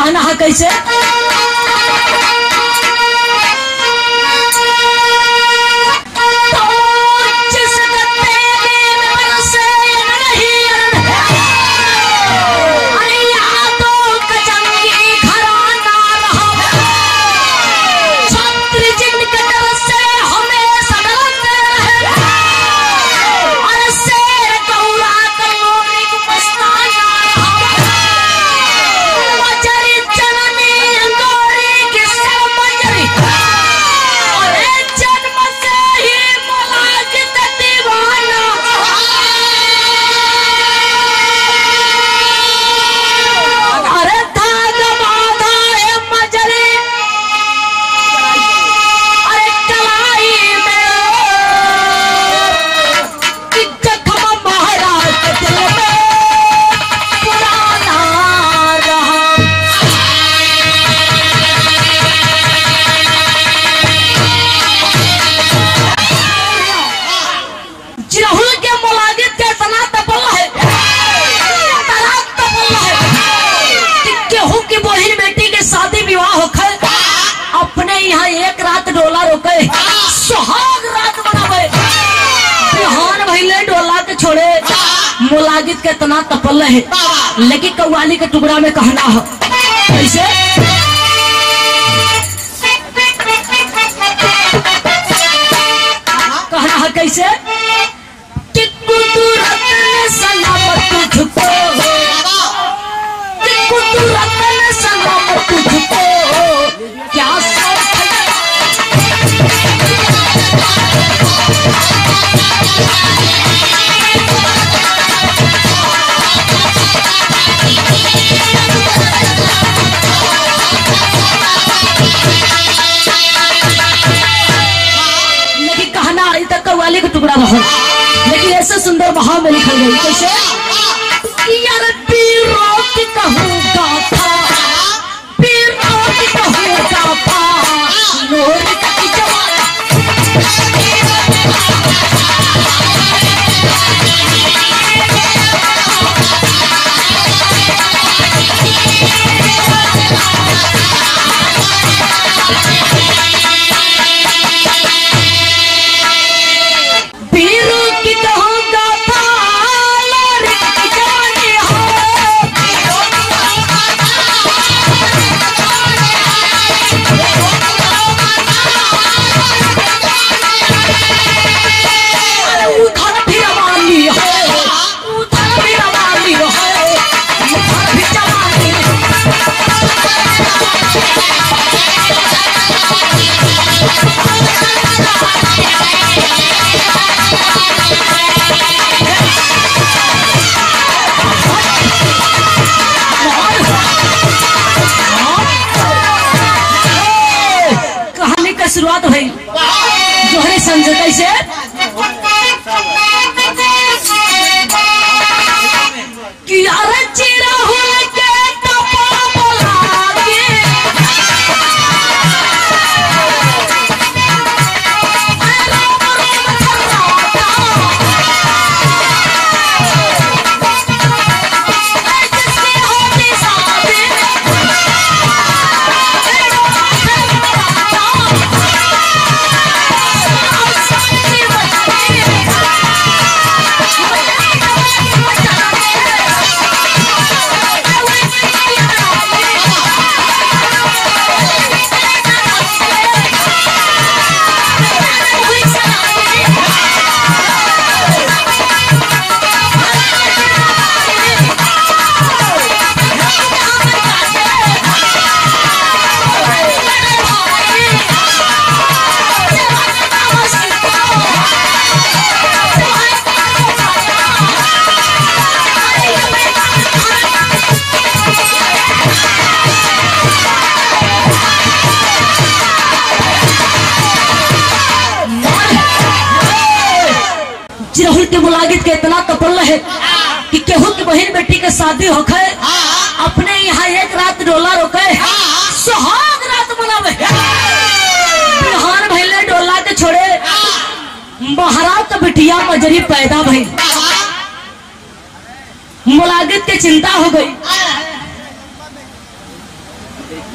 कहना है कैसे तो जिस तेरे मन से नहीं अरे यादों का जंगी घराना रहा छत्र जिनके डर से हमें सदरते रहे और शेर कौरा कलोनी को मस्ताना मजरी जननी अंगोरी की सर मजरी और एक जन्म से ही मुलाजित दीवाना अरे धाग बाधा है मजरी अरे कलाई में कि जख्म महाराज के दिल में पुराना रहा जिरहुल के मुलाजित के इतना तपल है इतना तपल है कि केहू की बहिन बेटी के शादी विवाह होखे अपने यहाँ एक रात डोला रोके सुहाग रात मनावे बिहान भइले डोला के छोड़े मुलाजित के इतना तपल है लेकिन कव्वाली के टुकड़ा में कहना है कैसे कहना है कैसे कि कुदरत ने सलामत तुझको कि कुदरत ने सलामत तुझको क्या सब लेकिन कहना अभी तक कव्वाली का टुकड़ा रहा लेकिन ऐसे सुंदर भाव में लिखा गई कैसे कि यार पीरों की कहूँ गाथा पीरों की कहूँ गाथा नूर की जवान पीरों की कहूँ गाथा नूर की जवानी हो अरे उधर भी रवानी है उधर भी रवानी है उधर भी जवानी है कहानी का शुरुआत भई जोहरे समझ कैसे कि अरे चिरा हुआ के टपा बोला के जिरहुल के मुलागित के इतना कपल है कि केहू की बहन बेटी के शादी होखे अपने यहाँ एक रात डोला रोके सुहाग रात मनावे बिहान भैले डोला के छोड़े महाराज का बिटिया मजरी पैदा भई मुलागित के चिंता हो गई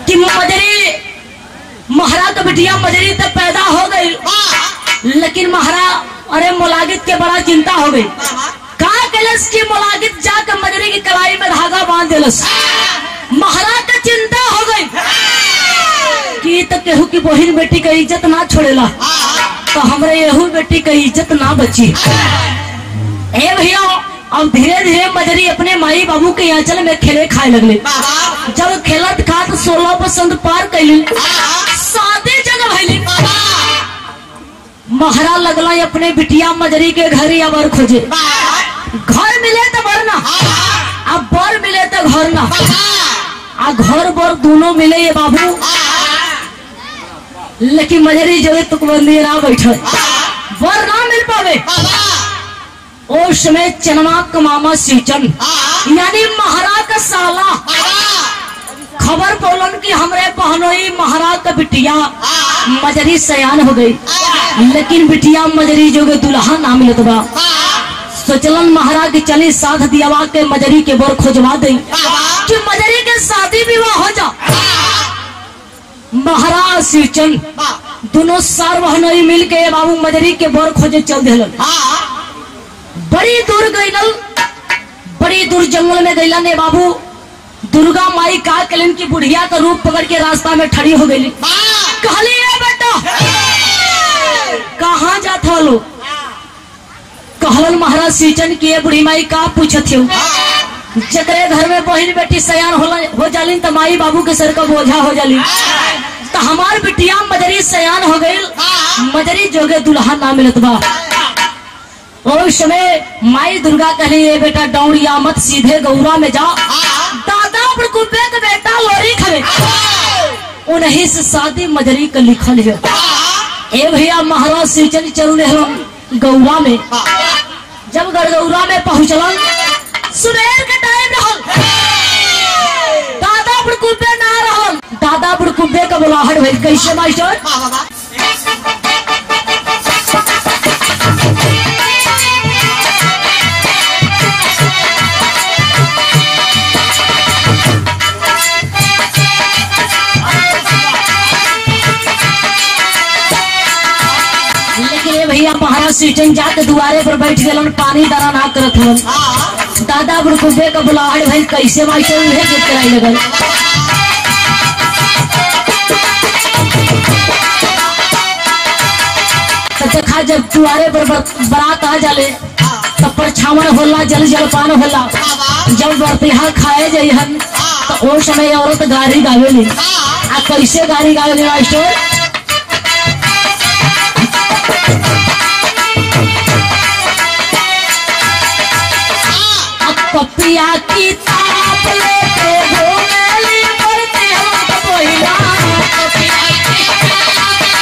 कि मजरी महारा का बिटिया मजरी तब पैदा हो गई लेकिन महारा अरे मोलागित के बड़ा चिंता हो गई का कलस की मोलागित जाकर मजरी की कलाई में धागा बांध दिलस महाराज का चिंता हो गई कि तो केहू की बहिन बेटी का इज्जत ना छोड़ेला तो हमरे यहू बेटी का इज्जत ना बची ए भैया अब धीरे धीरे मजरी अपने माई बाबू के आंचल में खेले खाए लगले जब खेलत खात सोलह पसंद पार कैली शादी जगह भैली महारा लगला अपने बिटिया मजरी के घर या बर खोजे घर मिले तो बर ना अब बर मिले तो घर ना आ घर बर दोनों मिले ये बाबू लेकिन मजरी जो है तुकबंदी ना बैठे बर ना मिल पावे उस समय चनमा का मामा सीचन यानी महाराज का साला खबर बोलन कि हमरे पहनोई महाराज का बिटिया मजरी सयान हो गई लेकिन बिटिया मजरी जो के दुल्हा ना मिलत बा सोचलन महाराज की चली साथ दियावा के मजरी के बर खोजवा दे कि मजरी के शादी विवाह हो जा महाराज सीचन दोनों सार बहनोई मिल के बाबू मजरी के बर खोजे चल दिलन बड़ी दूर गईलन बड़ी दूर जंगल में गईलन ने बाबू दुर्गा माई का कलन की बुढ़िया का रूप पकड़ के रास्ता में खड़ी हो गई कहली ए बेटा कहाँ जात हो लो कहलन महाराज सीचन की ये बुढ़ी माई का पूछत हो जकरे घर में बहन बेटी सयान होला हो जालिन त माई बाबू के सर का बोझा हो जाली तो हमार बिटिया मजरी सयान हो गई मजरी जोगे दुल्हा ना मिलत बा और उस समय माई दुर्गा कहली ये बेटा डौड़िया मत सीधे गौरा में जा दादा बड़कुब्बे के बेटा लोरी खवे उन्हीं से शादी मजरी का लिखल है ए भैया महाराज सीचन चल रहे गौरा में जब गड़गौरा में पहुंचलन सुबेर के टाइम रहल दादा बुड़कुब्बे ना रहल दादा बुड़कुब्बे का बुलाहट भइल कैसे मास्टर लेकिन ये भैया महाराज सीटन जाके दुआरे पर बैठ गए पानी दाना ना करत हवन दादा बुड़कुब्बे का बुलाहट भइल कैसे मास्टर उहे गीत कराई लगल तो देखा जब दुआरे पर बर- बारात आ जाले तब परछावन होला जल जलपान होला जब बरतिहा खाए जइहन तो ओ समय औरत गाड़ी गावेली आ कैसे गाड़ी गावेली मास्टर अब पपिया की ताप लेके घूमेली बरती हम तो पहिला पपिया की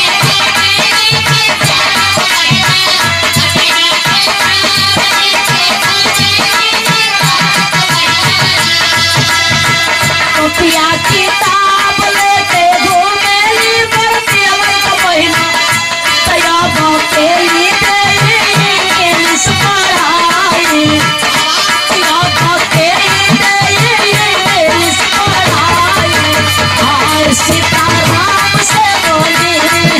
पपिया की ताप लेके घूमेली बरती हम तो पहिला तया बाकेली देली इंग्लिश पढ़ाई तया बाकेली देली इंग्लिश पढ़ाई हाय सीताराम से बोली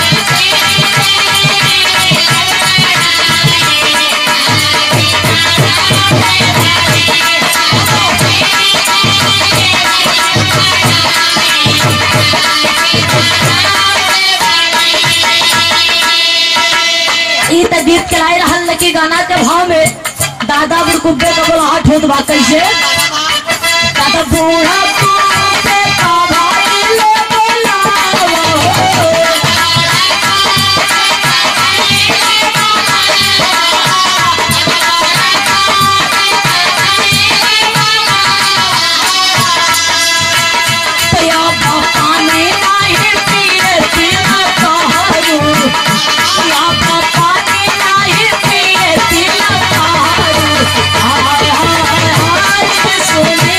ई त गीत चलाए रहल लकी गाना के भाव में दादा बुड़कुब्बे का बोला हट होत बा कैसे दादा बूढ़ा कुब्बे का भाई ले बोलावो तया पानी नाही पिए तिला कहरू या पानी नाही पिए तिला कहरू हाय हाय हाय सुने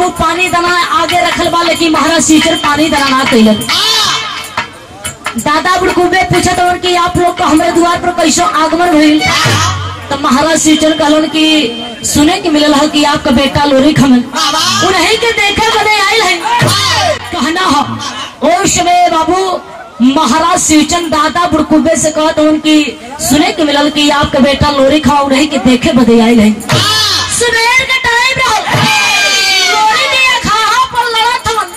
पानी दाना आगे रखल बा लेकिन महाराज सीचर पानी दाना ना कैलन दादा बुड़कुबे पूछत हवन कि आप लोग का हमारे द्वार पर कैसो आगमन भइल तो महाराज सीचर कहलन कि सुने के मिलल है कि आपका बेटा लोरी खमन उन्हीं के देखे बने आयल है कहना हो ओ समय बाबू महाराज शिवचंद दादा बुड़कुबे से कहत हवन कि सुने के मिलल कि आपका बेटा लोरी खाओ उन्हीं के देखे बदे आयल है सुबेर के टाइम रहो लोरी के खाहा पर लड़त हवन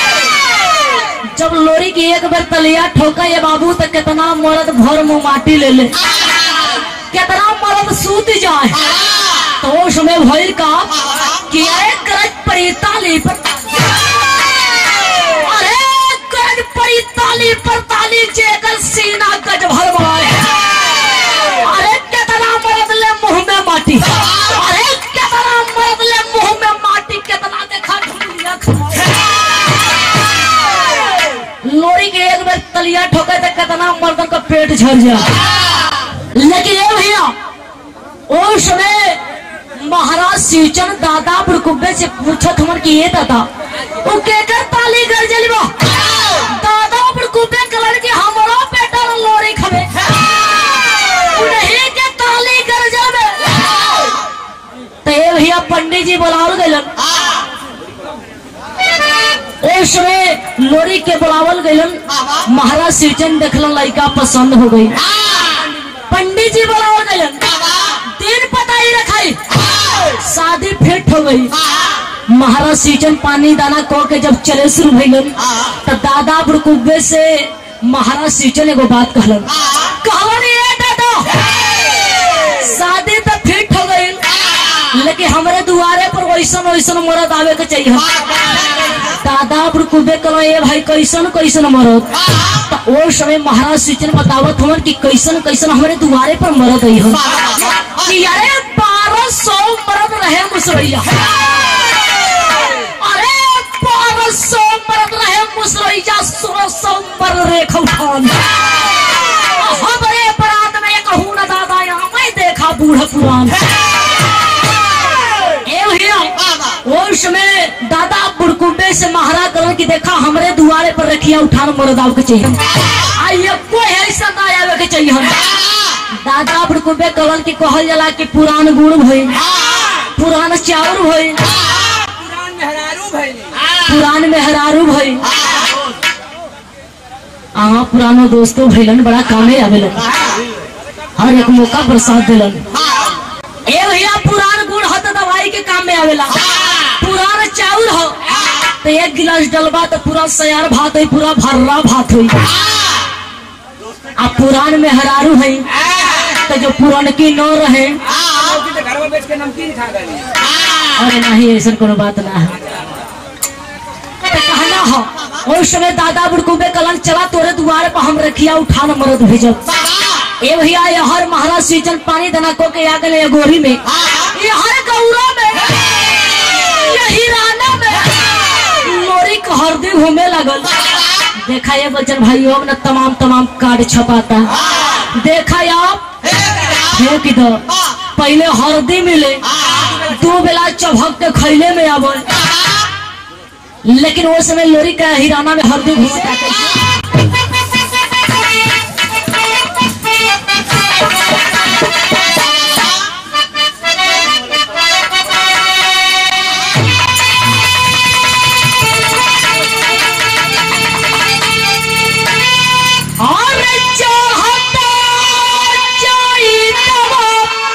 जब लोरी की एक बार तलिया ठोका ये बाबू तो कितना मर्द भर मुंह माटी ले ले कितना मर्द सूत जाए तो उस समय भइल का कि अरे करज परिताली पर अरे करज परिताली पर ताली जेकर सीना गज भर बनाए अरे कितना मर्द ले मुंह में माटी अरे कितना मर्द ले मुंह में माटी कितना देखा ढूंढिया लोरी के एक बार तलिया ठोके तो कितना मर्दन का पेट झड़ जाए लेकिन ये भैया उस समय महाराज शिवचंद दादा बुड़कुब्बे से पूछत हमन कि ये दादा वो केकर ताली कर जलिबो दादा बुड़कुब्बे कलर के हमरो बेटा लोरी खबे उन्हीं के ताली कर जाबे तो ये भैया पंडित जी बुलावल गइलन उस समय लोरी के बुलावल गइलन महाराज शिवचंद देखलन लड़का पसंद हो गई पंडित जी बुलावल गइलन दिन पता ही रखाई शादी फिट हो गई महाराज सीचन पानी दाना को के जब चले शुरू भइलन तो दादा बुड़कुब्बे से महाराज सीचन एगो बात कहलन कहलन ये दादा शादी तो फिट हो गई लेकिन हमरे दुआरे पर वैसन वैसन मरद आवे के चाहिए दादा बुड़कुब्बे कलो ये भाई कैसन कैसन मरद तो ओ समय महाराज सीचन बतावत हमन कि कैसन कैसन हमारे दुआरे पर मरद आई हो कि अरे बारह सौ मरद रहे मुसरैया अरे बारह सौ मरद रहे मुसरैया सोलह सौ मरद रेखा उठान हमरे बरात में कहूँ न दादा यहाँ मैं देखा बूढ़ा पुरान ए भैया उस समय दादा बुड़कुबे से महाराज करण की देखा हमरे दुआरे पर रखिया उठान मरद आवे के चाहिए आइए कोई ऐसा ना आवे के चाहिए हम दादा बुड़कुबे कलन की कहल जाला कि पुरान गुड़ भइल पुरान चाउर भइल पुरान मेहरारू भइली पुरान मेहरारू भइल आहा पुरानो दोस्तों भइलन बड़ा कामे आवेलन हर एक मौका पर साथ दिलन ए भैया पुरान गुड़ हो तो दवाई के काम में आवेला पुरान चाउर हो तो एक गिलास डलबा तो पूरा सयार भात है पूरा भर्रा भात हुई आ पुरान में हरारू है तो जो पुरान की न रहे लौकी तो घर में बेच के नमकीन खा गई अरे नहीं ऐसा कोनो बात ना है तो कहना हो उस समय दादा बुड़कुबे कलन चला तोरे द्वारे पर हम रखिया उठान मरद भेजब ए भैया ये हर महाराज सीजन पानी दना को के आ गए गोरी में ये हर गौरा में ये हिराना में लोरी को हरदी घूमे लगल देखा ये बच्चन भाई अब ना तमाम तमाम कार्ड छपाता देखा ये आप फेंक दो पहले हरदी मिले दो बेला चभक के खैले में आवे लेकिन वो समय लोरी का हिराना में हरदी घूमता कैसे और चाहता चाहिए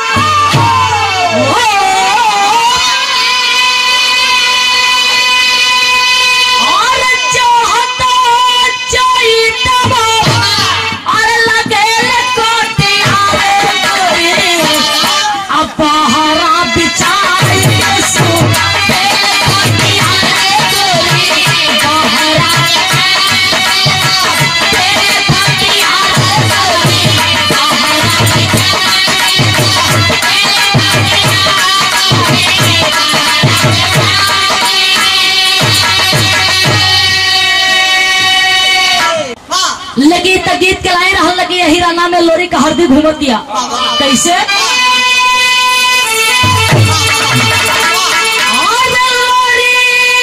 और चाहता चाहिए और लगे कोटे आवे अब बहरा बिचारे सुना कोटे आवे बहरा लगी त गीत के लाई रहल लगी यही राना में लोरी का हरदी घूमत दिया कैसे आज लोरी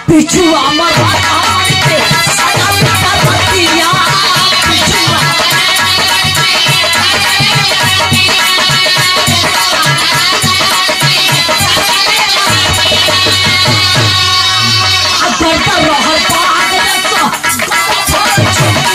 पिछुआ मरा कान के सदा पिता रतिया पिछुआ अगर तो रहल पाग तो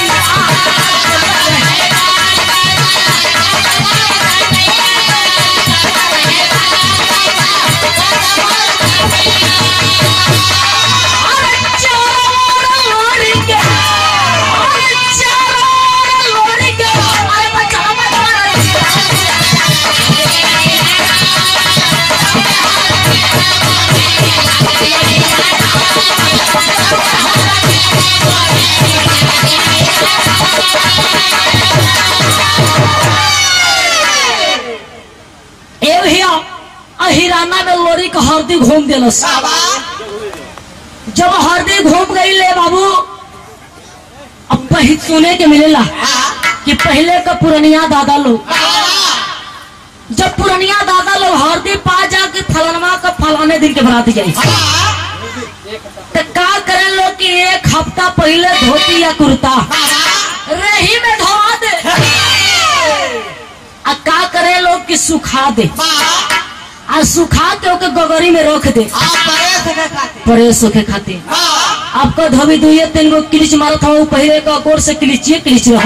अरे चारों लोरी के अरे चारों लोरी के अरे बचा मत ए भैया अहिराना में लोरी के हरदी घूम देलस जब हरदी घूम गई ले बाबू अब पही सुने के मिलेला कि पहले का पुरनिया दादा लोग जब पुरनिया दादा लोग हरदी पा जा के फलनवा का फलाने दिन के बरात जाई तो का करे लोग कि एक हफ्ता पहले धोती या कुर्ता रही में धोवा दे आ का करे लोग कि सुखा दे आ सुखा के ओके गगरी में रख दे परेश होके खातिर आपका धोबी दुइये तीन गो किलिच मारत हूँ पहले का गोर से किलिचिए किलिच रहो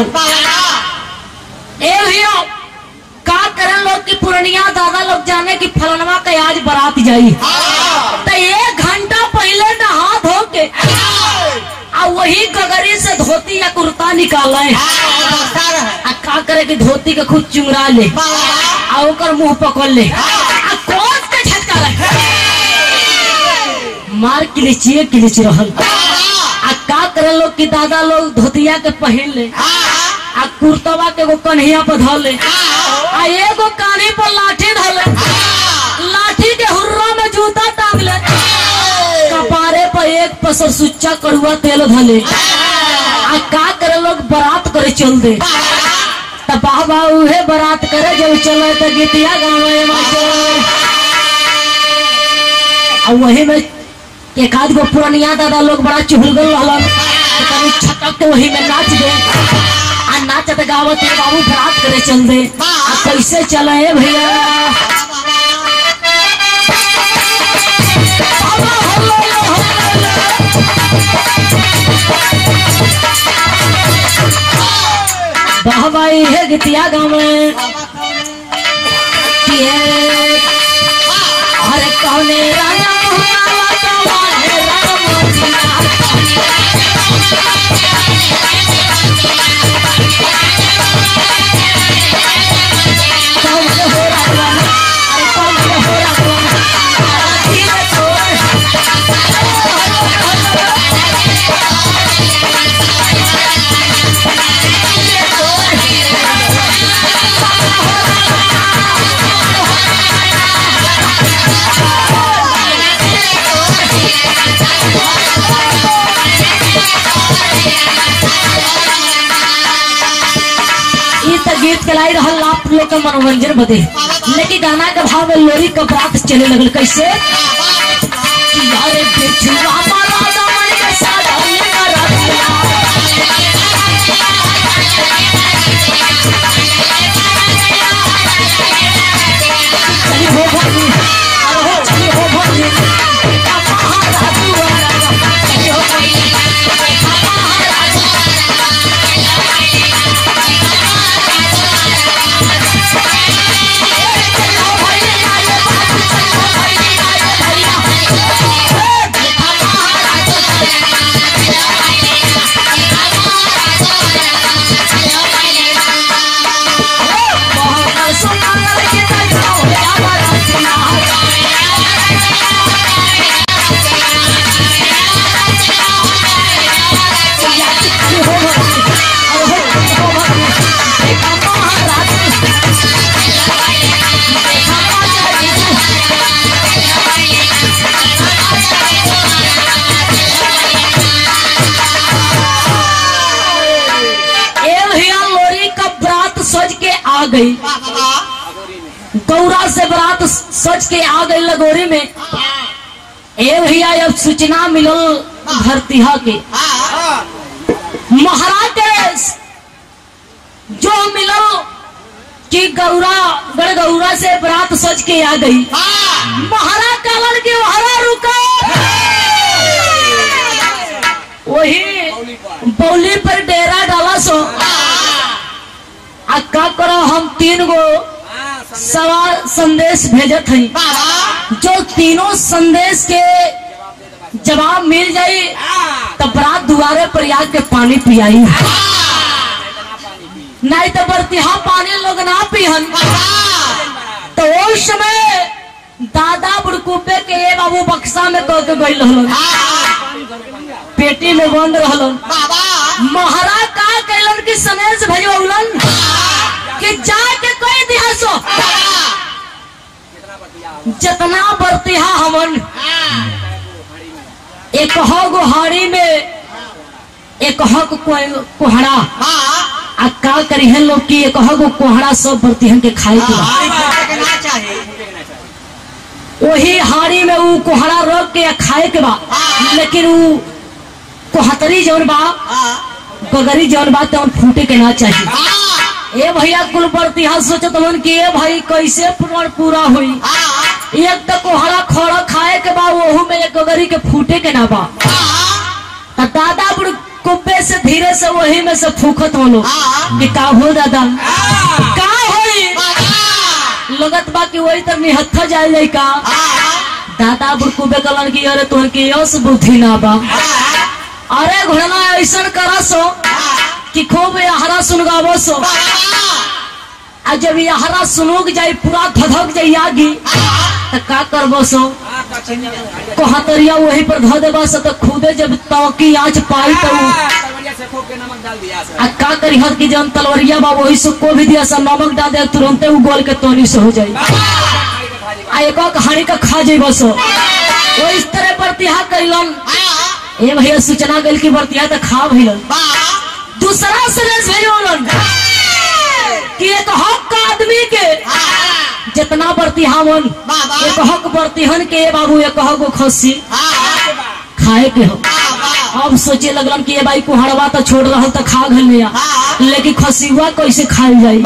ए भैया का करन लोग की पुरनिया दादा लोग जाने की फलनवा के आज बारात जाई तो एक घंटा पहले नहा धो के आ वही गगरी से धोती या कुर्ता निकाले आ का करे कि धोती के खुद चुंगरा ले आ ओकर मुंह पकड़ ले आ कोस के झटका रहे मार किलिचिए किलिच रहल आ का करे लोग कि दादा लोग धोतिया के पहन ले आ कुर्तवा के एगो कन्हैया पर धर ले आ एगो कानी पर लाठी धर ले लाठी के हुर्रा में जूता टांग ले कपारे पर एक पसर सुच्चा कड़ुआ तेल धले आ का करे लोग बारात करे चल दे त बाबा उहे बारात करे जब चले त गीतिया गावे मास्टर आ वही में एक आध गो पुरनिया दादा लोग बड़ा चुहलगल रहलन तो कभी छटक के वही में नाच दे आ नाचत गावत ये बाबू बारात करे चल दे आ कैसे चले है भैया बाबा हल्ला हल्ला बाबा ये गीतिया गावे अरे कौने राजा मोहनावा कौने राम मोतिया कौने हो राजा अरे कौने हो राजा धीरे छोड़ ई त गीत के लाई रहल आप लोग के मनोरंजन बदे लेकिन गाना के भाव में लोरी का बात चले लगल कैसे कि यारे बिछुआ मारा दमन के साथ हमने करा दिया चली हो भोगी अरे हो चली हो भोगी बेटा महाराजू वाला चली हो भोगी ए भैया लोरी का बरात सज के आ गई गौरा से बरात सज के आ गई लगोरी में ए भैया अब सूचना मिलल भरतिहा के हाँ महाराज के जो मिलल कि गौरा गढ़ गौरा से बरात सज के आ गई महाराज कालन के वहां रुका वही बौली पर डेरा डाला सो आ का करो हम तीन गो हाँ समझे सवाल संदेश भेजत हई जो तीनों संदेश के जवाब मिल जाई हाँ तो बरात दुआरे पर आके पानी पियाई इतना पानी पी नहीं तो बरतिहा पानी लोग ना पिहन तो उस समय दादा बुड़कुबे के ये बाबू बक्सा में कह के गई रहलन पेटी में बंद रहलन महाराज का कैलन की सनेश भजौलन कि जाके कोई दिया सो कितना बतिया जितना बरतिहा हमन एक हो गुहाड़ी में एक हो कोहड़ा आ का करी है लोग की एक हो गो कोहड़ा सब बरतिहन के खाए के बा वही हाड़ी में ऊ कोहड़ा रख के आ खाए के बा लेकिन ऊ कोहतरी जौन बा गगरी जौन बा तौन फूटे के ना चाहिए ए भैया कुल बरतिहा सोचत हन कि ए भाई कैसे पूर्ण पूरा हुई एक तो कोहड़ा खोड़ा खाए के बा ओहू में एक गगरी के फूटे के ना बा त दादा बुड़ कुब्बे से धीरे से वही में से फूकत हो लोग कि का हो दादा का होई लगत बा कि वही तर निहत्था जाए जाए का दादा बुड़ कुब्बे कलन की अरे तोहर की यस बुद्धि ना बा अरे घोड़ना ऐसा करा सो कि खूब यहरा सुनगावो सो आ जब यहरा सुनोग जाई पूरा धधक जाई आगी तो का करबो सो हाँ कचनिया कोहतरिया वही पर धो देबा से तो खुदे जब तवकी आँच पाई तो उ- तलवरिया से खोप के नमक डाल दिया सर आ का करी हर की जन तलवरिया बा वही से को भी दिया सा नमक डाल दे तुरंते उ गोल के तोनी से हो जाई आ एक और कहानी का खा जाई बस वो इस तरह बरतिहा करिलन ए भैया सूचना गइल की बरतिहा तो खा भइलन दूसरा संदेश भेजोलन कि एक हक का आदमी के जितना बरतिहा मन एक हक बरतिहन के ए बाबू एक हक गो खस्सी खाए के हो अब सोचे लगलन कि ये भाई कुहड़वा तो छोड़ रहा तो खा घल लिया लेकिन खसीवा कैसे खाई जाई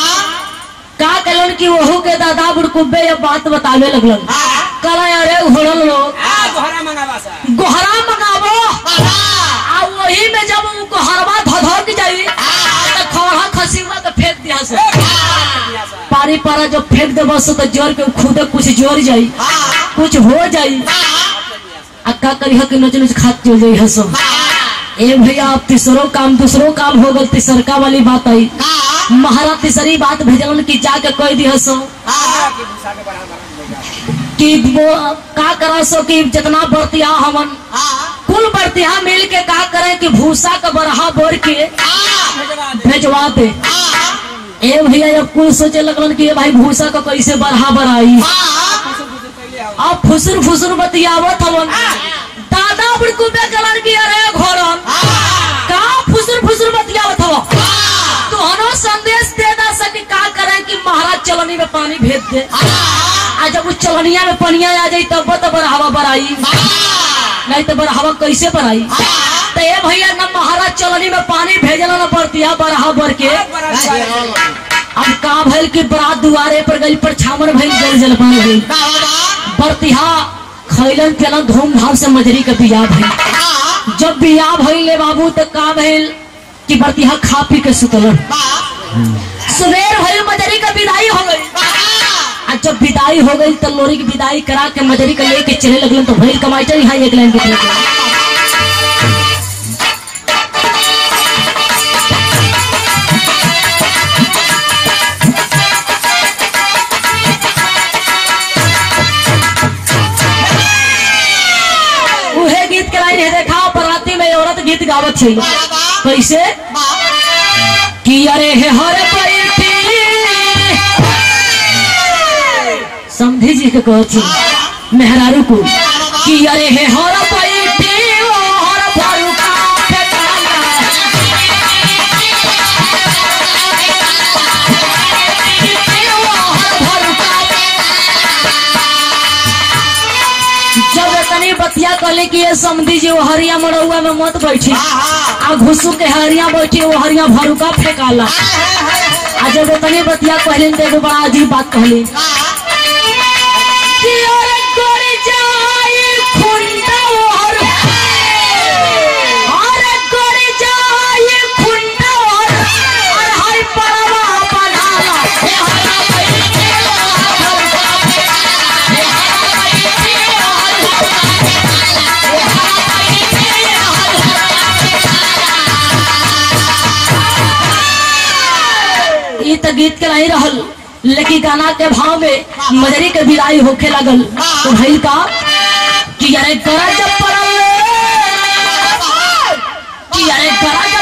का कलन कि वहू के दादा बुड़कुब्बे ये बात बतावे लगलन कल अरे घोड़ल लोग हाँ गोहरा मंगावा सर गोहरा मंगावो आ वही में जब उ गोहरवा धधक जाई तो खौड़ा खसीवा के फेंक दिया से दिया सर पारी पारा जब फेंक दे बस तो जोर के खुद कुछ जोर जाई कुछ हो जाई आ का करी हक नच नच खात चल जाई हसो ए भैया अब तीसरो काम दूसरो काम हो गल तीसरका वाली बात आई महाराज तीसरी बात भेजलन कि जाके कह दी हसो हाँ, कि भूसा के बड़ा बड़ा देगा। कि वो का करा सो कि जितना बरतिया हमन कुल बरतिया मिल के का करें कि भूसा का बरहा बोर के भेजवा दे भेजवा दे ए भैया जब कुल सोचे लगलन कि ये भाई भूसा का कैसे बरहा बराई फुसुर फुसुर कैले आओ अब फुसुर फुसुर बतियावत हवन दादा बुड़कुबे कलन की अरे घोरन का फुसुर फुसुर बतियावत हव तो हनो संदेश दे दा सके का करें कि महाराज चलनी में पानी भेज दे आ जब उस चलनिया में पनिया आ जाई तब तो बरहवा बराई नहीं तो बरहवा कैसे बराई तो ये भैया न महाराज चलनी में पानी भेजला न पड़तिया बरहा बर के बड़ा बड़ा अब का भइल कि बरात दुआरे पर गई पर छामर भइल जल जल बन गई बरतिहा खैलन पियलन धूमधाम से मजरी के बियाह भइल जब बियाह भइल ले बाबू तो का भइल कि बरतिहा खा पी के सुतलन सवेर भइल मजरी का विदाई हो गई आ जब विदाई हो गई तो लोरी की विदाई करा के मजरी का लेके चले लगलन तो भइल कमाइटर यहाँ एक लाइन निकल गया उहे गीत के लाइन है देखा बराती में औरत गीत गावत छै कैसे कि अरे हे हर बैठी समझी जी के कहत छी मेहरारू को कि अरे हे हर बैठी ओ हर फरुका फेटाना ओ हर फरुका जब तनी बतिया कहले कि ये समझी जी वो हरिया मरौआ में मत बैठी आ घुसू के हरिया बैठी वो हरिया भरुका फेंकाला आ जब तनी बतिया कहले तो एगो बड़ा अजीब बात कहली कि अरे कर जाए खुंडा और अरे कर जाए खुंडा और और हाय पड़वा बनाला हे हरा ई त गीत के नहीं रहल लेकिन गाना के भाव में मजरी के विदाई होखे लगल तो भइल का कि अरे गरज पड़ल कि अरे गरज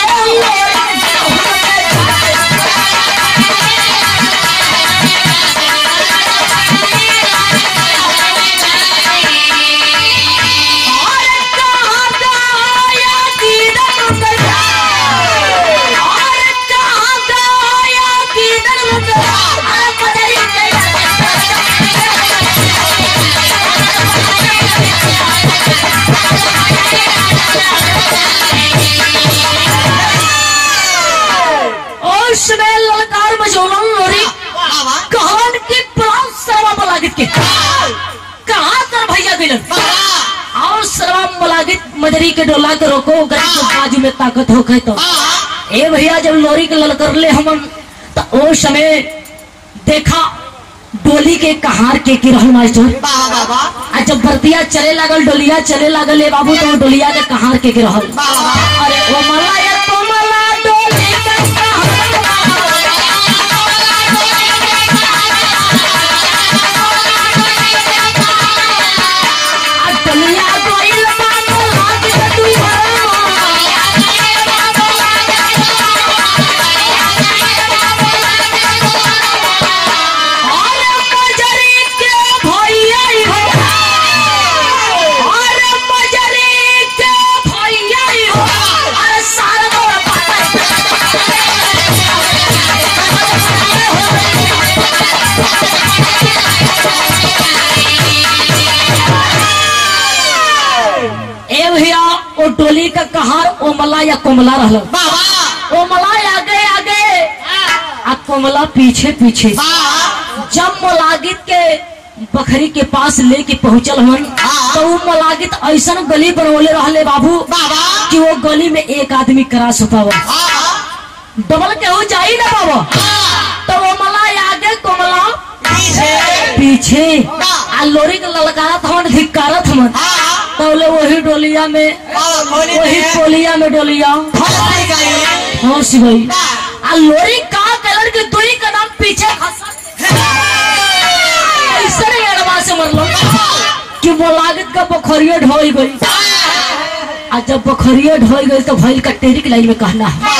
अरे कहाँ गया दीदन गया अरे कहाँ गया दीदन गया अरे मजरी और समय ललकार बजौलन लोरी कहन के प्राण सर्वा मलागित के कहाँ कर भैया गिलन और सर्वा मलागित मजरी के डोला के रोको गरीब के बाजू में ताकत हो गए तो ए भैया जब लोरी के ललकर ले हमन तो ओ समय देखा डोली के कहार के की रहल मास्टर आ जब बर्तिया चले लागल डोलिया चले लागल ए बाबू तो डोलिया के कहार के की रहल अरे ओ मला या तो मला डोली के कहार आ डोलिया गोइल बानो लाग के तू अरे मजरी के भैया हो अरे मजरी के भैया हो अरे सारा गोरा ए भैया ओ डोली का कहार ओमला या कोमला रहल ओमला आगे आगे आ कोमला पीछे पीछे जब मलागित के बखरी के पास लेके पहुंचल हन तो वो मलागित ऐसा गली बनवले रहले बाबू कि वो गली में एक आदमी क्रॉस हो पावा डबल के हो जाई ना बाबा तो वो मला आगे कोमला पीछे आ लोरी के ललकारत हन धिकारत हन तो बोले वही डोलिया में वही पोलिया में डोलिया हाँ शिवई आ लोरी का कलर के दुई कदम पीछे खसा ऐसे नहीं अड़वा से मरलो कि वो लागत का पोखरिया ढोई गई आ जब पोखरिया ढोई गई तो भैल कटेरी की लाइन में कहना है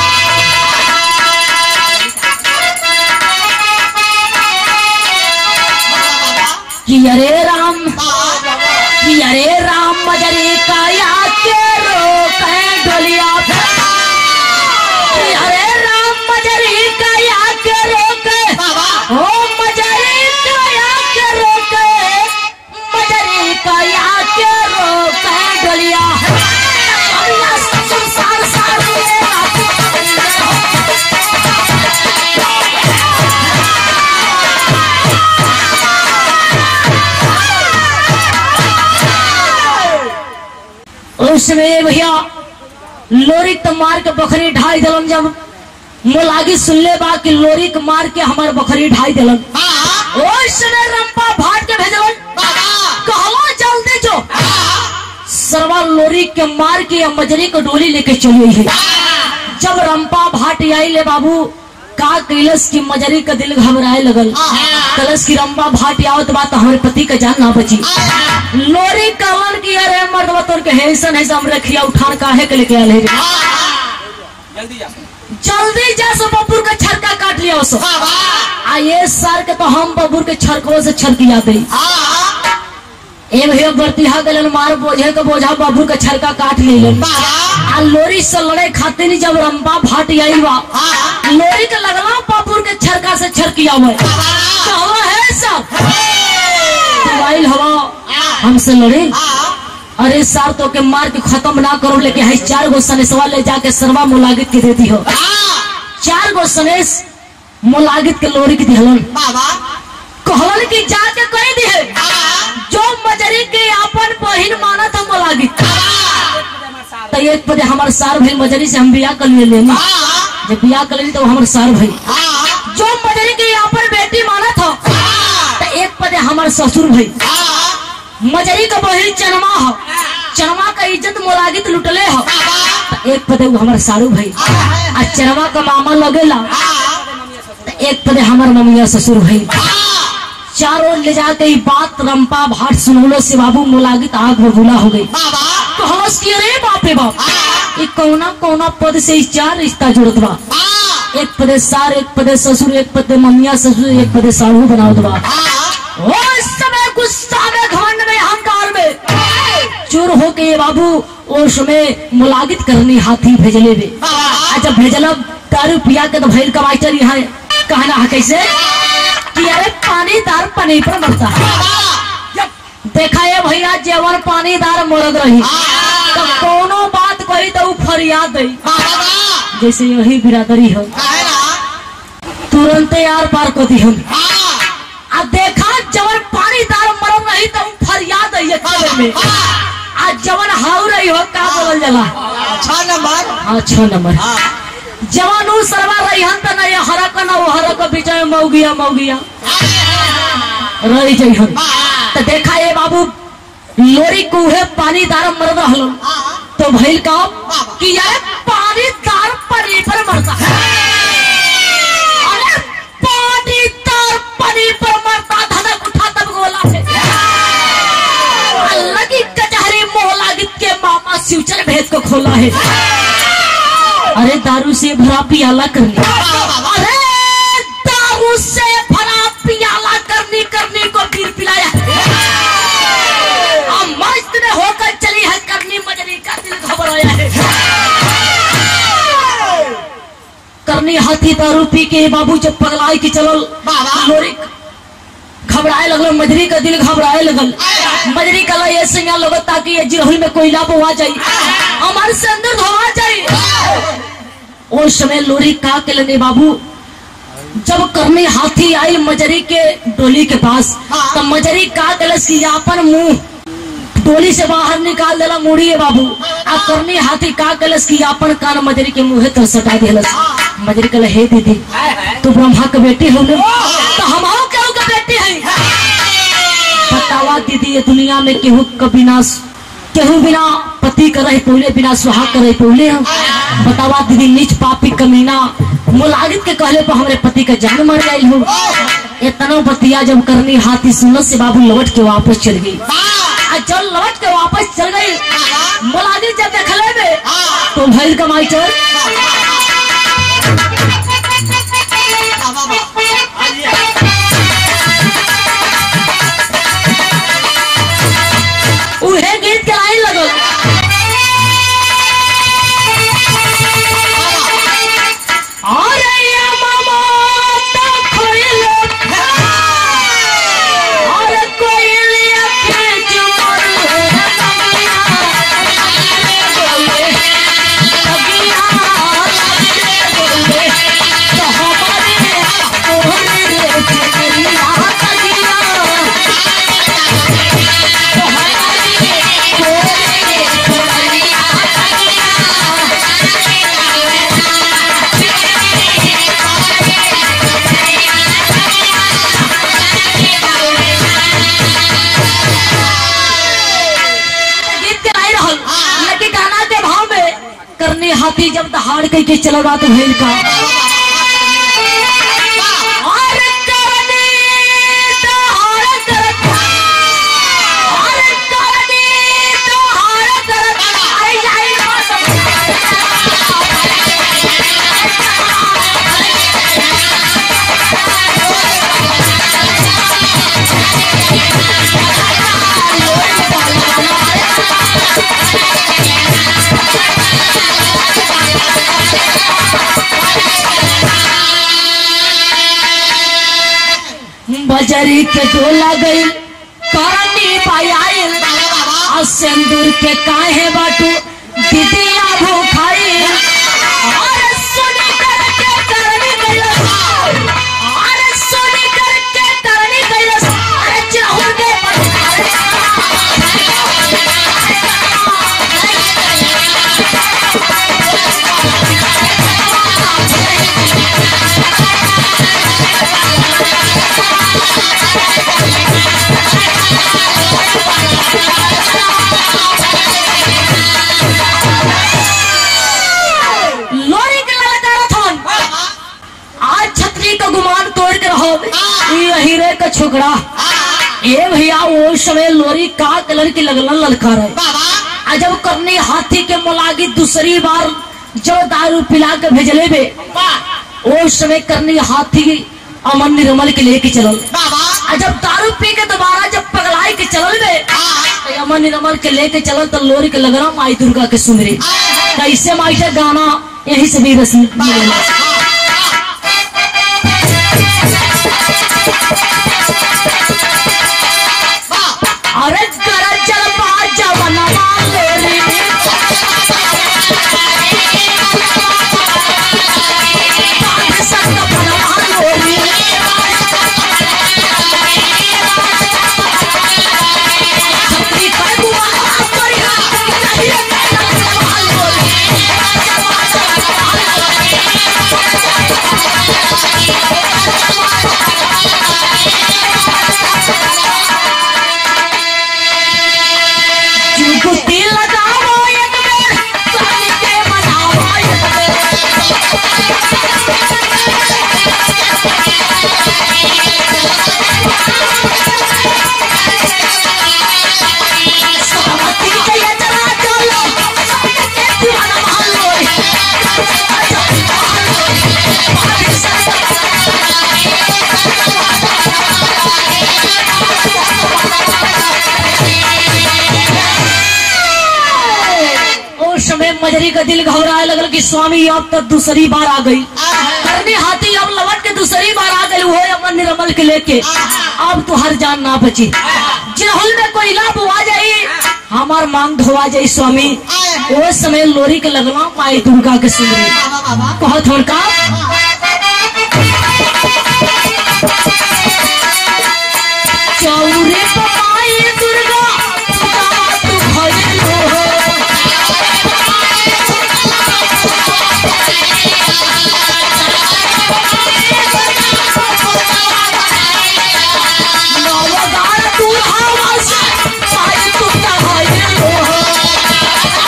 कि अरे राम कि अरे राम मजरे का या के रोक है डोलिया पे। कि अरे राम मजरे का या के रोक है। ओ मजरे का या के रोक है। मजरे का या के रोक है डोलिया अल्लाह संसार सार उसमें भैया लोरी तो मार के बकरी ढाई दिलन जब मोलागी सुनले बा कि लोरी के मार के हमार बकरी ढाई दिलन उसमें रंपा भाट के भेजलन कहला जल्दी जो सरवा लोरी के मार के या मजरी को डोली लेके चली है जब रंपा भाट आई ले बाबू का कैलस की मजरी का दिल घबराए लगल कलश की रंपा भाट आवत बात हमारे पति का जान ना बची लोरी कहलन की अरे मर्द तोर के हैसन है हम रखिया उठान काहे के लेके आले रे जल्दी जा जल्दी जा सो बबूर का छरका काट लिया उसो आ ये सर के तो हम बबूर के छरको से छरकिया दे ए भैया बर्तिहा गलन मार बोझे के बोझा बबूर के छरका काट लेलन आ लोरी से लड़े खातिर जब रंबा भाट आई बा लोरी के लगला बबूर के छरका से छरकिया हुआ कहवा है सब मोबाइल हवा हमसे लड़े हाँ अरे सार तो के मार के खत्म ना करो लेके है चार गो सनेसवा ले जाके सरवा मुलागित के देती हो हाँ चार गो सनेस मुलागित के लोरी के दिहलन बाबा कहलन की जाके कह दी है हाँ जो मजरी के अपन बहिन माना था मुलागित हाँ तो एक बजे हमारे सार भाई मजरी से हम बिया कर लिए लेनी हाँ जब बिया कर लेनी तो हमारे सार भाई हाँ जो मजरी के अपन बेटी माना था हाँ तो एक बजे हमारे ससुर भाई हाँ मजरी का बहिन चनमा हो चनमा का इज्जत मुलागित लुटले हो तो एक पदे वो हमारे सारू भाई आ चरमा का मामा लगेला तो एक पदे हमारे ममिया ससुर भाई चारों ले जाके ई बात रंपा भाट सुनौलो से बाबू मुलागित आग बबूला हो गई बाबा तो हंस के रे बाप रे बाप हाँ ये कौना कौना पद से ई चार रिश्ता जुड़त बा हाँ एक पदे सार एक पदे ससुर एक पदे ममिया ससुर एक पदे सारू बनावत बा हाँ ओ इस समय गुस्सा में घमंड में अहंकार में चोर हो के ये बाबू ओश में मुलागित करनी हाथी भेजले बे आ जब भेजलब दारू पिया के तो भैल का मास्टर यहाँ कहना है कैसे कि अरे पानी दार पानी पर मरता है देखा ये भैया जेवर पानी दार मरद रही तो कोनो बात कही तो ऊ फरियाद दई जैसे यही बिरादरी हो तुरंत यार पार को दी हम आ देखा जवन पानी दार मरद रही तो ऊ फरियाद दई खाने में आ जवन हाउ रही हो का बोलल जाला छह नंबर हाँ छह नंबर हाँ जवान ऊ सरवा रही हन त नहीं हरक न वो हरक बीच में मौगिया मौगिया रही जाइ हन तो देखा ये बाबू लोरी कुहे पानी दार मर रहल तो भइल का कि यार पानी दार पनी पर मरता अरे पानी दार पनी पर मरता धनक उठा तब गोला से अल्लाह की कचहरी मोहला गित के मामा सिवचर भेद को खोला है अरे दारू से भरा पियाला करनी अरे दारू से भरा पियाला करनी करनी को फिर पिलाया अब मस्त में होकर चली है करनी मजरी का दिल घबराया है करनी हाथी दारू पी के बाबू जब पगलाई के चलल बाबा। लोरी घबराए लगल मजरी का दिल घबराए लगल मजरी कला ये सिंगा लगत ताकि ये जिरहुल में कोयला बोआ जाई हमारे से अंदर धोआ जाई उस समय लोरी का के लगे बाबू जब करनी हाथी आई मजरी के डोली के पास हाँ। तब मजरी का कलस की अपन मुंह डोली से बाहर निकाल देला मुड़ी है बाबू आ करनी हाथी का कलस की अपन कान मजरी के मुंह तर सटा दिलस मजरी कल हे दीदी तू ब्रह्मा के बेटी हो न तो हम आओ केहू के बेटी है बतावा दीदी ये दुनिया में केहू का बिना केहू बिना पति करे पहले बिना सुहाग करे पहले हम बतावा दीदी नीच पापी कमीना मुलागित के कहले पर हमरे पति का जान मर गई हो इतना बतिया जब करनी हाथी सुनत से बाबू लौट के वापस चल गई आ जब लौट के वापस चल गई मुलागित जब देखले में तो भैल कमाई चल उहे गीत के लाइन लगल अरे ये मामा तो खोइले अरे कोइलिया के जुमर है नगिया बोले नगिया बोले तो हमारे ओहरे चुनिया नगिया तो हमारे ओहरे चुनिया गीत के लाई रहल लेकिन गाना के भाव में करने हाथी जब दहाड़ कह के चलो रात भइल का और करने दहाड़ करत और करने दहाड़ करत अरे जाई बजरी के डोला गई करनी पायल सिंदूर के काहे बाटू दीदिया भूखाई अरे सोने करके करनी कैलस अरे सोने करके करनी कैलस अरे चाहूर के लोरी के ललकारा थन आज छतरी का गुमान तोड़ के रहो ये हीरे का छोकरा ये भैया वो समय लोरी का कलर की लगलन ललकार है आ जब करनी हाथी के मुलागी दूसरी बार जो दारू पिला के भेजले बे वो समय करनी हाथी अमन निर्मल के लेके चलल आ जब दारू पी के दोबारा जब पगलाई के चलल बे तो अमन निर्मल के लेके चलल तो लोरी के लगना माई दुर्गा के सुमरे कैसे माई का गाना यही से भी रसी मिलेला अरे गरजल बाजा बनवा लोरी बाजा संग बनवा लोरी छपरी कर बुआ करी नहीं बनवा लोरी चुटकी लगावो एक बेर कान के मनावो एक बेर सावती के ये चला चलो सबके दीवाना महलो उस समय मजरी का दिल घबराए लगल कि स्वामी अब तक दूसरी बार आ गई करनी हाथी अब लौट के दूसरी बार आ गई वो अमन निर्मल के लेके अब तो हर जान ना बची जिनहुल में कोई लाभ हुआ जाई हमार मांग धोआ जाई स्वामी वो समय लोरी के लगना माई दुर्गा के सुन कहत हन का चौरे पे माई दुर्गा दात भइलो हो नवगार दुल्हा से पाई तू कहाइलो हो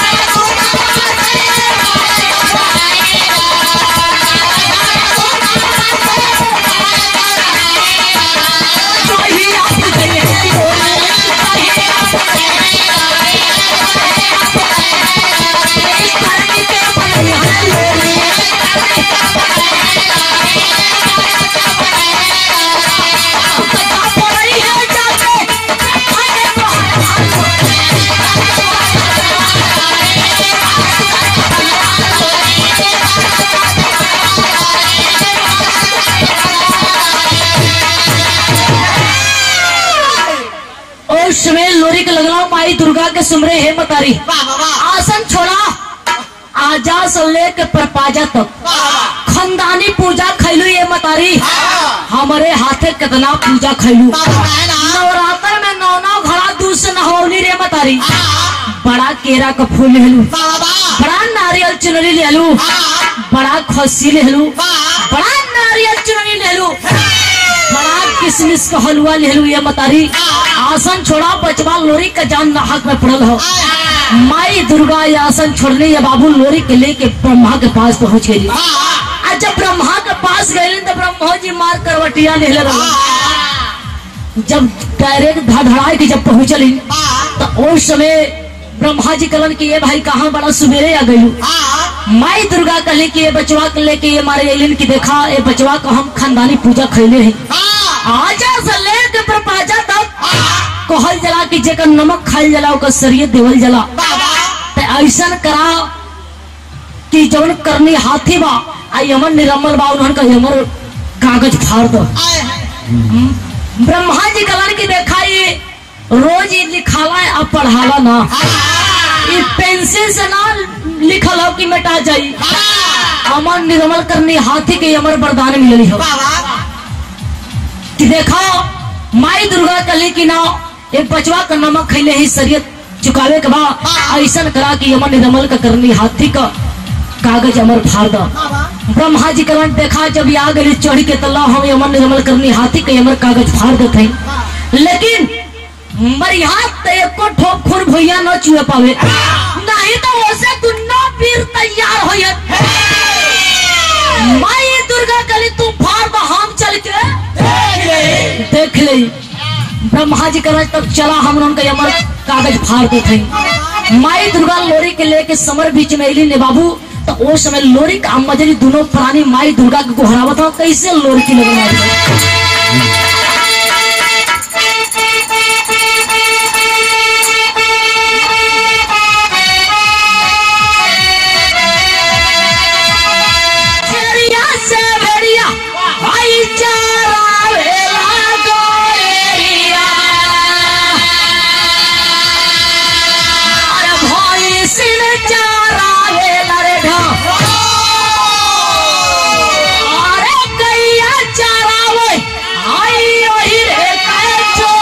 चाहिए आप गए हो करनी के बनया बता पड़ी है जाके खाने को हाय और समय लोरी के लगला माई दुर्गा के सुमरे हे मतारी आसन छोड़ा आजा से लेके परपाजा तक खंदानी पूजा खैलू ये मतारी हमारे हाथे कितना पूजा खैलू नवरात्र में नौ नौ घड़ा दूध से नहौली रे मतारी बड़ा केरा का फूल लेलू बड़ा नारियल चुनरी लेलू बड़ा खस्सी लेलू बड़ा नारियल चुनरी लेलू बड़ा किशमिश का हलवा लेलू ये मतारी आसन छोड़ा बचवा लोरी का जान नाहक में पड़ल हो माई दुर्गा ये आसन छोड़ने ये बाबू लोरी के लेके ब्रह्मा के पास पहुंच गई आज जब ब्रह्मा के पास गए तो ब्रह्मा जी मार करवटिया ले रहे जब डायरेक्ट धड़ाई के जब पहुंचली तो उस समय ब्रह्मा जी कलन की ये भाई कहाँ बड़ा सुबेरे आ गई माई दुर्गा कहले कि ये बचवा के लेके ये मारे एलिन की देखा ये बचवा को हम खानदानी पूजा खैले हैं आजा से लेके प्रपाजा तक कहल जला कि जेकर नमक खाइल जला ओकर शरीर देवल जला ते ऐसन करा कि जवन करनी हाथी बा आई यमन निरमल बा उन्हन का यमर कागज फाड़ दो ब्रह्मा जी कलन की देखा ये रोज ये लिखाला है अब पढ़ावा ना ई पेंसिल से ना लिखल हो कि मिटा जाई अमर निर्मल करनी हाथी के अमर वरदान मिलली हो कि देखो माई दुर्गा कली की नाव एक बचवा का नमक खैले ही शरीयत चुकावे के बाद ऐसा करा कि अमर निर्मल का करनी हाथी का कागज अमर फाड़ दो ब्रह्मा जी करण देखा जब ये आ गई चढ़ी के तल्ला हम अमर निर्मल करनी हाथी के अमर कागज फाड़ देते हैं लेकिन मरिया ते एको ठोप खून भैया न चुए पावे नहीं तो वैसे दुन्नो पीर तैयार हो माई दुर्गा कली तू फाड़ दो हम चल के देख ले ब्रह्मा जी करण तब चला हम उनका अमर कागज फाड़ देते हैं माई दुर्गा लोरी के लेके समर बीच में अली ने बाबू तो वो समय लोरी का मजरी दोनों प्राणी माई दुर्गा के गोहरावत हो कैसे लोरी की लगन आई भेड़िया से भेड़िया भाईचारा भेला गोरिया अरे भाई सिन चारा भेला रे ढा अरे गैया चारावे आई ओही रे कै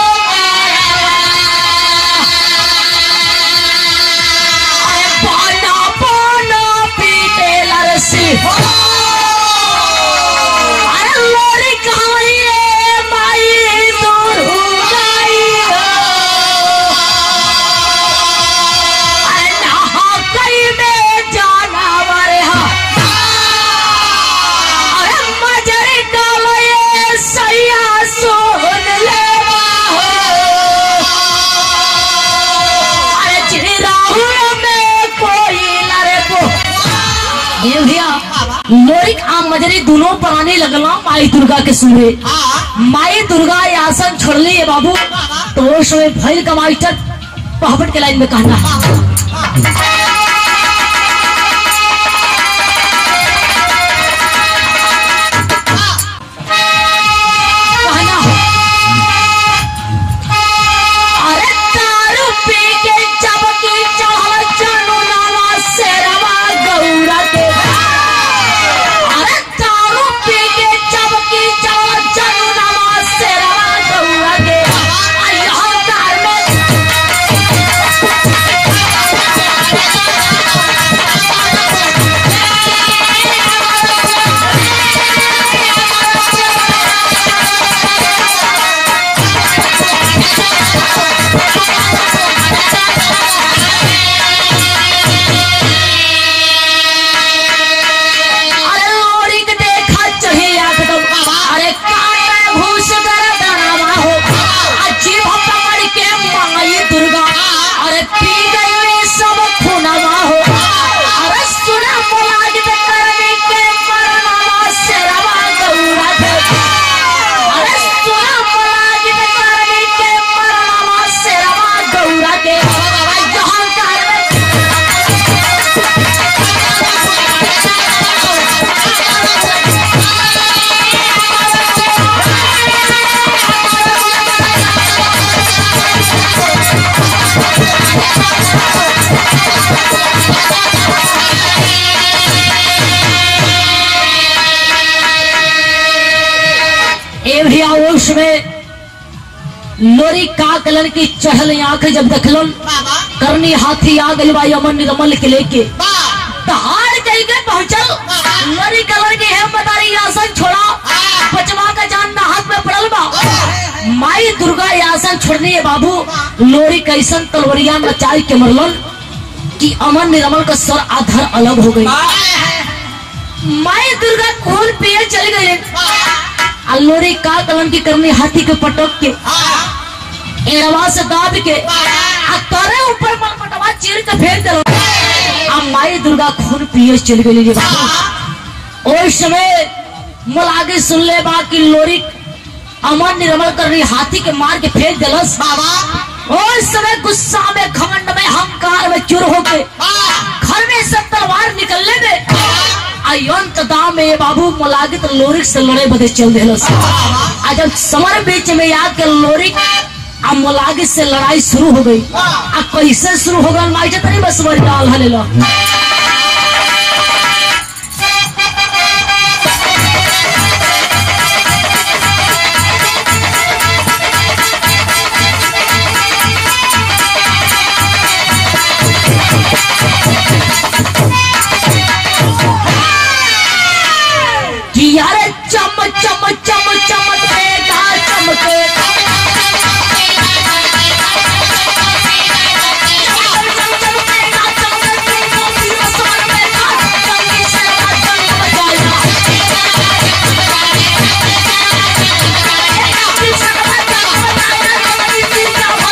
अरे पाना पाना पीटे लरसी अरे लोरी कहाई है माई दूर हो गई हो अरे नहा कई में जाना मरे हा अरे मजरी डालो ये सैया सोन ले हो अरे चिराहू में कोई लरे को ये भैया लोरिक आ मजरी दोनों प्राणी लगला माई दुर्गा के सूर्य माई दुर्गा ये आसन छोड़ली है बाबू तो वो समय भैल का मास्टर पहापट के लाइन में कहना है कहना है अरे दारू पी के चबकी चढ़ल चनु नाला शेरवा गौरा के अरे दारू पी के चबकी चढ़ल चनु नाला शेरवा गौरा के आ यहाँ कार में अरे लोरी के देखा चढ़ी एकदम अरे कान में घूस कर डरावा हो अच्छी पकड़ के माई दुर्गा अरे पी गई रे सब खुनावा हो अरे सुना मोलाज पे करने के मरनावा शेरवा गौरा के अरे सुना मोलाज पे करने के मरनावा शेरवा गौरा के जहाँ कार में ए भैया उस में लोरी का कलर की चढ़ल आंख जब देखलन करनी हाथी आ गई भाई अमन निरमल के लेके तहार कहीं के पहुंचल लोरी कलर की है मदारी आसन छोड़ा बचवा का जान ना हाथ में पड़ल बा माई दुर्गा ये आसन छोड़नी है बाबू लोरी कैसन तलवरिया नचाई के मरलन कि अमन निरमल का सर आधार अलग हो गई माई दुर्गा खून पिए चल गई आ लोरी का कलम की करनी हाथी के पटक के एड़वा से दाब के आ तरे ऊपर मलमटवा चीर के फेंक दलो आ माई दुर्गा खून पिए चल गई रे बाबू ओइ समय मोल आगे सुन ले बा कि लोरी अमर निर्मल करनी हाथी के मार के फेंक दिलस ओइ समय गुस्सा में घमंड में हंकार में चुर होके घर में से तलवार निकलने में अयंत दाम में ये बाबू मलागित लोरिक से लड़े बदे चल दिलस आ जब समर बीच में आके लोरिक आ मलागित से लड़ाई शुरू हो गई आ कैसे शुरू होगा माइजे तनी बस बड़ी डाल हले लो कि यारे चम चम चम चमकेगा चमकेगा चमकेगा चमकेगा फिर समझेगा जल्दी से जंग बजाएगा फिर से जंग बजाएगा जल्दी से जंग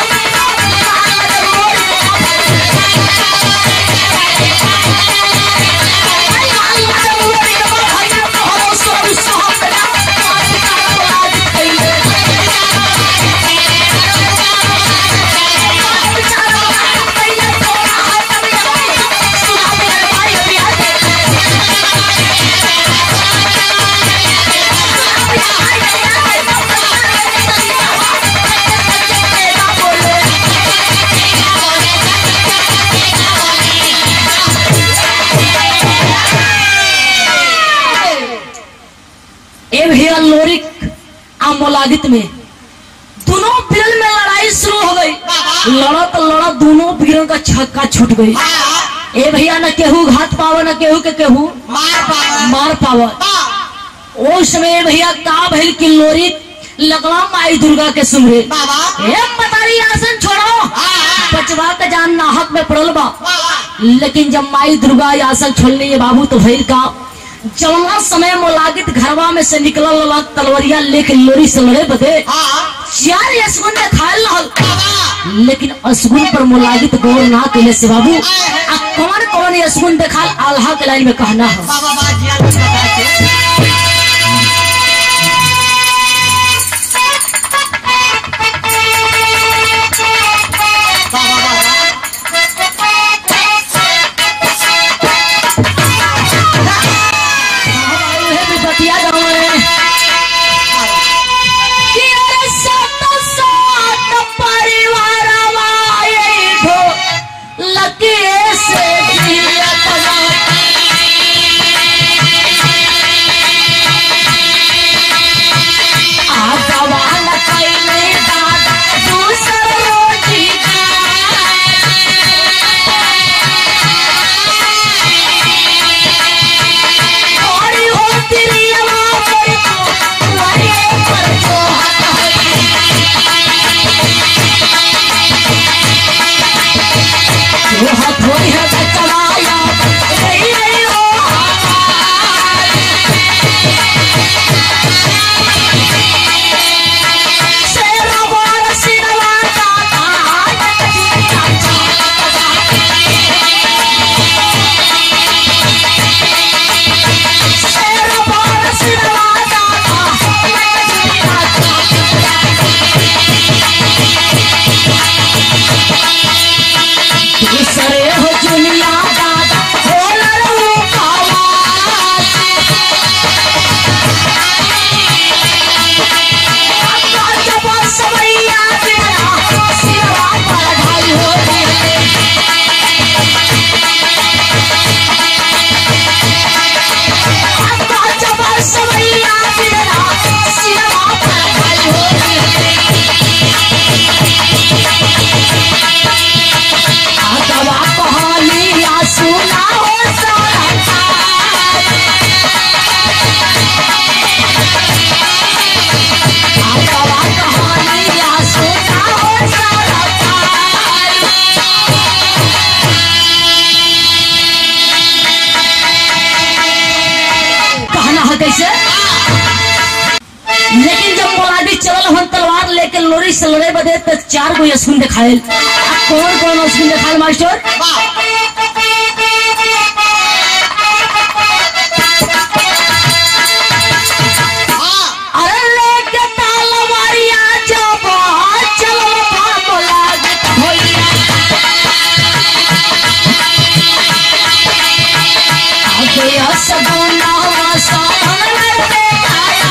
ए भैया लोरिक आ मोलादित में दोनों बिरल में लड़ाई शुरू हो गई लड़त लड़त दोनों बिरल का छक्का छूट गई ए भैया न केहू घात पाव न केहू के केहू मार पावा मार पाव उस समय भैया का भइल कि लोरिक लगला माई दुर्गा के सुमरे बाबा ए मतारी आसन छोड़ो बचवा का जान नाहक में पड़ल बा लेकिन जब माई दुर्गा ये आसन छोड़ने ये बाबू तो भैर का जवना समय मोलागित घरवा में से निकलल लगा तलवरिया लेके लोरी से लड़े बदे चार यसगुन ने खायल रहल लेकिन असगुन पर मोलागित गौर ना कैले से बाबू आ कौन कौन यसगुन देखाल आल्हा के लाइन में कहना है बाबा बाजिया कुछ बता के बाबा बाबा उहे भी बतिया गाँव में कि अरे सत सात परिवारवा एगो लकीर से जियत आ जवान कैले दादा दूसर रोटी और हो तिरियवा पर तो वही पर जो हाथ है जो हाथ होई है बचवाया रही रही हो शेरा वाला सिरवा दादा शेरा वाला सिरवा दूसरे हो जुलिया दादा हो लड़ू कावा जब सवैया तेरा सिरवा पर ढाई हो रे जब सवैया तेरा सिरवा पर ढाई हो रे दवा कहानी या सुना हो सारा दवा कहानी या सुना हो सारा कहना है कैसे लेकिन जब मोलादी चलल हन तलवार लेके लोरी से लड़े बदे तो चार गो यसकुन दिखायल आ कौन कौन यसकुन दिखायल मास्टर अरे लेके तलवारिया जब चलल बा मोलादी भैया आगे असगुना सावन लड़ते आया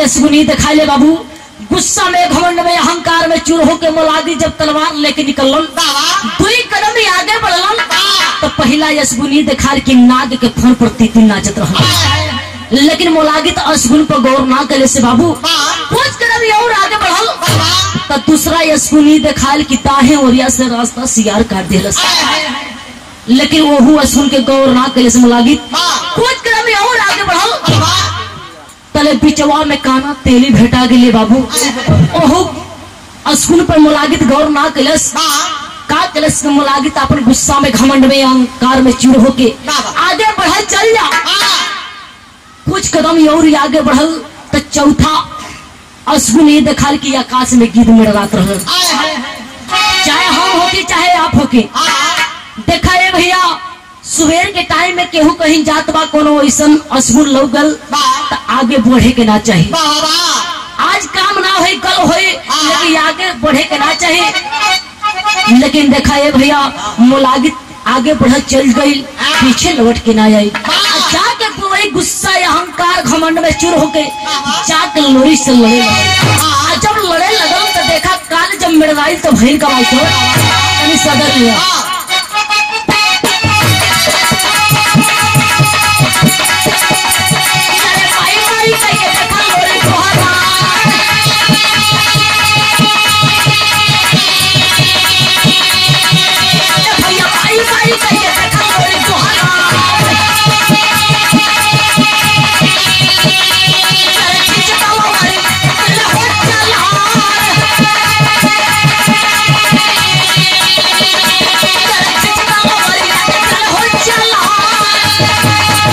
यशगुनी दिखाई ले बाबू गुस्सा में घमंड में अहंकार में चूर होके मोलागी जब तलवार लेके निकललन दुई कदम ही आगे बढ़लन तो पहला यशगुनी दिखा के नाग के फन पर तीतिन नाचत रहल लेकिन मोलागी तो अशगुन पर गौर ना करे से बाबू कुछ कदम ही और आगे बढ़ल तो दूसरा यशगुनी दिखाल की ताहे ओरिया से रास्ता सियार काट दिलस लेकिन वहू अशगुन के गौर ना करे से मोलागी कुछ कदम ही और आगे बढ़ल तले बिचवा में काना तेली भेटा गेले बाबू ओहो अशगुन पर मोलागित गौर ना कलस का कलस के मोलागित अपन गुस्सा में घमंड में अहंकार में चूर होके आगे बढ़ल चल जा कुछ कदम और ही आगे बढ़ल तो चौथा अशगुन ये देखल कि आकाश में गिद्ध मड़रात रहल चाहे हम होके चाहे आप होके देखा है भैया सुबेर के टाइम में केहू कहीं जात बा कोनो ऐसन अशगुन लौगल तो आगे बढ़े के ना चाहिए आज काम ना होई कल होई लेकिन आगे बढ़े के ना चाहिए लेकिन देखा ये भैया मुलागित आगे बढ़ चल गई पीछे लौट के ना आई जाके वही गुस्सा या अहंकार घमंड में चूर होके जाके लोरी से लड़े लगे आ जब लड़े लगल तो देखा काल जब मिड़वाई तो भैर का भाई तो कहीं सदर लिया अरे भाई भाई कहिए देखा लोरी तोहरा भैया भाई भाई कहिए देखा लोरी तोहरा अरे खिंचता हुआ भाई तेरा हो चला अरे खिंचता हुआ भाई तेरा हो चला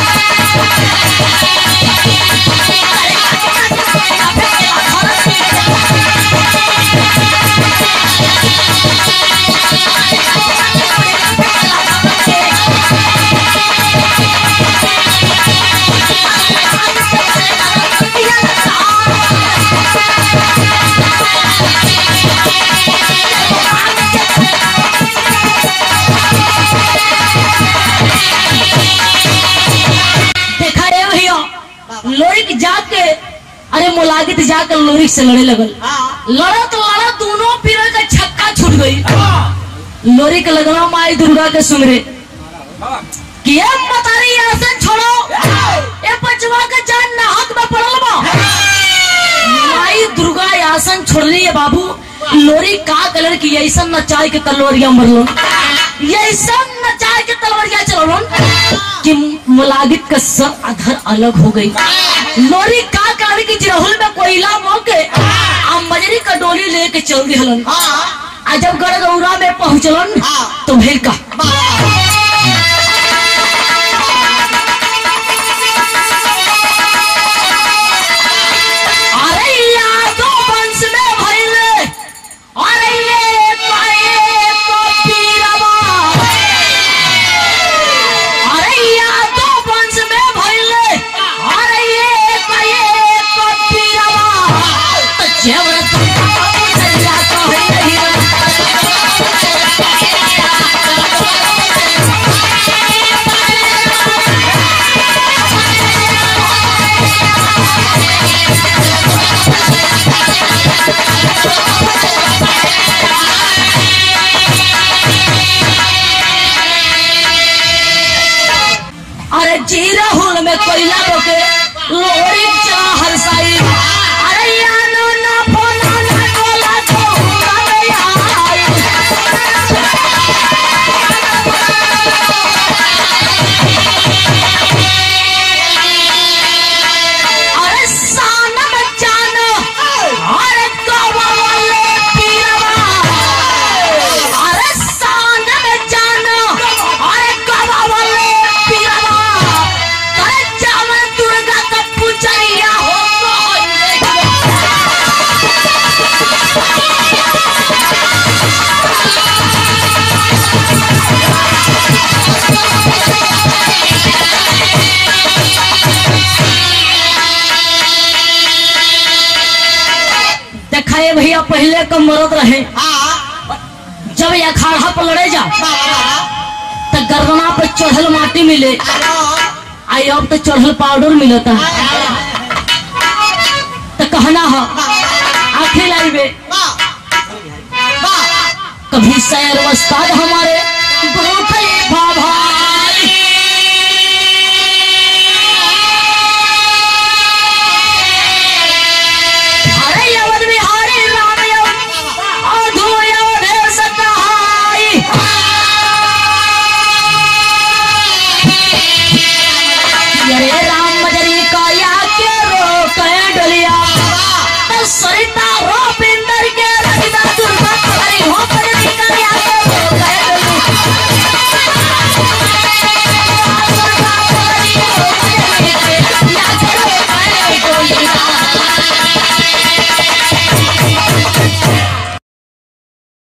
देखा रे भैया लोरिक जाके अरे मुलागित जाकर लोरिक से लड़े लगल लड़ा तो लड़ा दोनों पीर का छक्का छूट गई लोरिक लगना माई दुर्गा के सुमरे कि ये मतारी आसन छोड़ो ये बचवा के जान ना हक में पड़ल बा माई दुर्गा आसन छोड़ली है बाबू लोरी का कलर की ऐसा नचाई के तलवरिया मरलो ऐसा नचाई के तलवरिया चलो कि मुलागित का सर अधर अलग हो गई लोरी का कलर की जिरहुल में कोयला मौके आ मजरी का डोली लेके चल दिहलन आ जब गड़गौरा में पहुंचलन तो भेल का अरे यादों वंश में भइले अरे ये पाए तो पीरवा अरे यादों वंश में भइले अरे ये पाए तो पीरवा तो जेवर तुमका पुजरिया कहले अरे जीरा हुल में कोयला बोके लोरी चला हरसाई अरे यानो ना फोना ना टोला तो हुआ आई अरे सानम जान अरे कवा वाले पीरवा अरे सानम जान अरे कवा वाले पीरवा अरे चावल दुर्गा का पुजरिया हो देखाए भैया पहले का मरद रहे जब ये अखाड़ा पर लड़े जा तो गर्दना पे चढ़ल माटी मिले आई अब तो चढ़ल पाउडर मिलता है तो कहना है आखिर लाइन में वाह वाह कभी सैर वस्ताद हमारे बहुत ही भाभा